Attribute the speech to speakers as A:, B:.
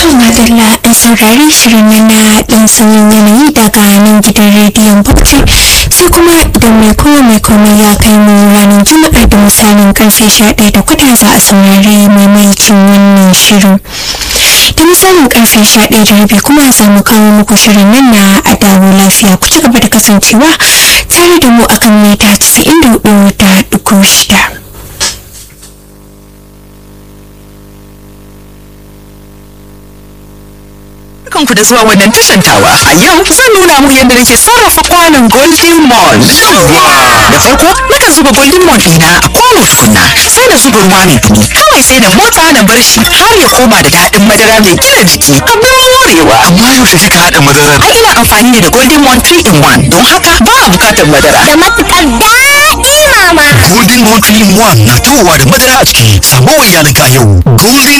A: madalla an saurari shirin nan na ɗan sauyin yanayi daga nan gidan rediyon bauchi sai kuma idan mai kowa mai komai ya kai mu ranar juma'ar da misalin karfe sha ɗaya da kwata za a saurari maimaicin wannan shirin da misalin karfe sha ɗaya da rabi kuma za mu kawo muku shirin nan na a dawo lafiya ku ci gaba da kasancewa tare da mu akan mita 94 da ɗigo shida.
B: ku da zuwa wannan tashan tawa. A yau zan nuna muku yadda nake sarrafa kwanon Golden Mall. Da farko nakan zuba Golden Mall ɗina a kwano tukunna sai na zuba ruwa mai dumi. Kawai sai na motsa na bar shi har ya koma da daɗin madara mai gina jiki. Abin morewa.
C: Amma yaushe kika haɗa madarar?
B: Ai ina amfani ne da Golden Mall 3 in 1 don haka ba a bukatar madara.
D: da matukar daɗi mama.
C: Golden Moon 3 in 1 na tawowa da madara a ciki. Samo wa iyalinka a yau. Golden